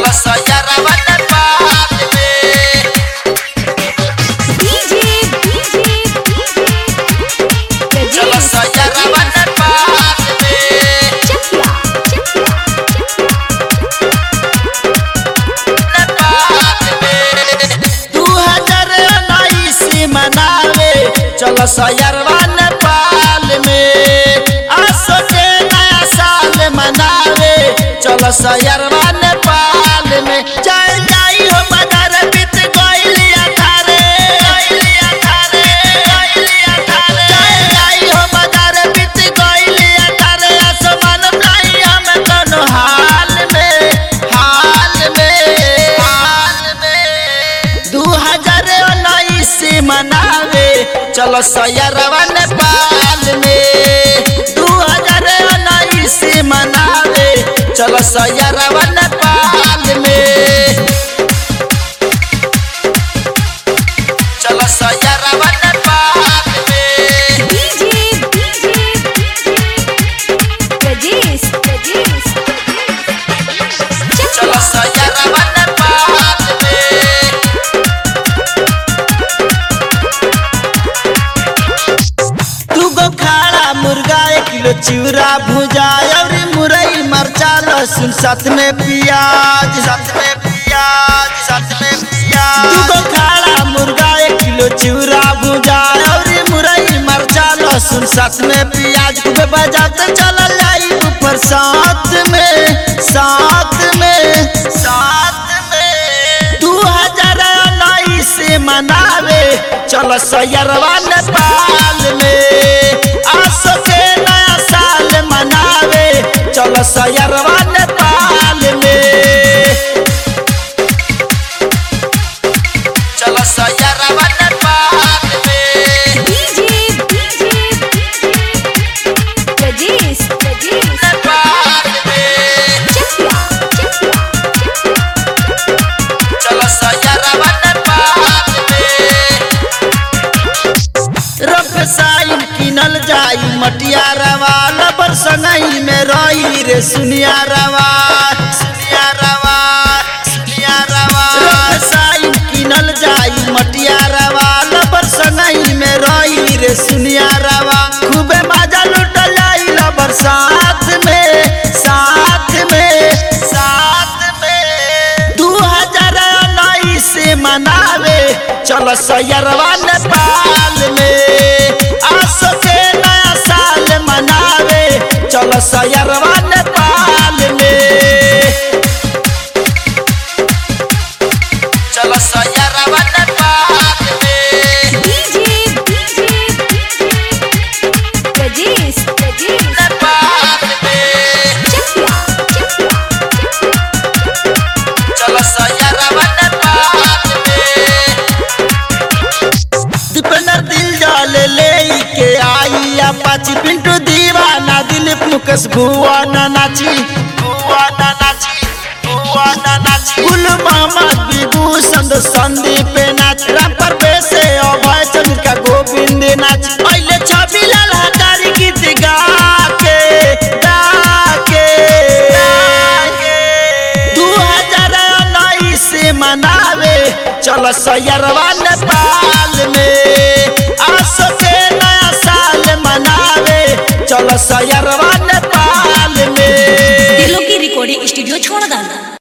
चलो सैरवा नेपाल में डीजे डीजे चलो सैरवा नेपाल में चकिया नेपाल में दू हजार उन्नीस मनावे चलो सैरवा नेपाल में आसो के नया साल मनावे चलो सैरवा नेपाल में चल जाई हो बाजार बीत गइली अठारे गइली अठारे गइली अठारे चल जाई हो बाजार बीत गइली अठारे आसमान नहीं हम कोनो हाल में हाल में हाल में दू हजार उन्नीस मनावे चलो सैरवा नेपाल में दू हजार उन्नीस मनावे चलो सैरवा नेपाल में चलो सैरवा नेपाल में डीजे डीजे प्रजेश प्रजेश चलो सैरवा नेपाल में दूगो खाड़ा मुर्गा एक किलो चिवड़ा भुजा और मुरई मरचा लहसुन साथ में प्याज साथ में प्याज साथ में प्याज दूगो खाड़ा मुर्गा एक किलो चिवड़ा भुजा और मुरई मरचा लहसुन साथ में प्याज खूबे बजाते चल जाई ऊपर साथ में साथ में साथ में दू हजार उन्नीस मनावे चलो सैरवा नेपाल में आसो के नया साल मनावे चलो सैरवा नेपाल में चलो सैरवा नेपाल में डीजे डीजे प्रजेश प्रजेश नेपाल में चकिया चलो सैरवा नेपाल में रफ साइन किनल जाई मटिया रवा लबर संगई में रही रे सुनिया रवा सुनिया रवा सुनिया रवा रफ साइन किनल जाई मटिया रवा लबर संगई में रही रे सुनिया रवा खूबे मजा लुटल जाई लबर साथ में साथ में साथ में दू हजार उन्नीस मनावे चलो सैरवा नेपाल में आसो के नया साल मनावे चलो सैरवा नेपाल में चलो सैरवा नेपाल में डीजे डीजे प्रजेश प्रजेश नेपाल में चकिया चलो सैरवा नेपाल में दीपेंद्र दिल जाल ले के आई अपाची पिंटू दीवाना दिलीप मुकेश भुआ ना नाची भुआ ना नाची भुआ ना नाची गुल मोहम्मद विभूषण संदीप नाच राम पर बेसे अभय चंद्र का गोविंद नाच पहले छवि लाल हजारी गीत गा के गा के गा के दू हजार उन्नीस मनावे चलो सैरवा नेपाल में आसो के नया साल मनावे चलो सैरवा नेपाल में दिलों की रिकॉर्डिंग स्टूडियो छोड़ डाला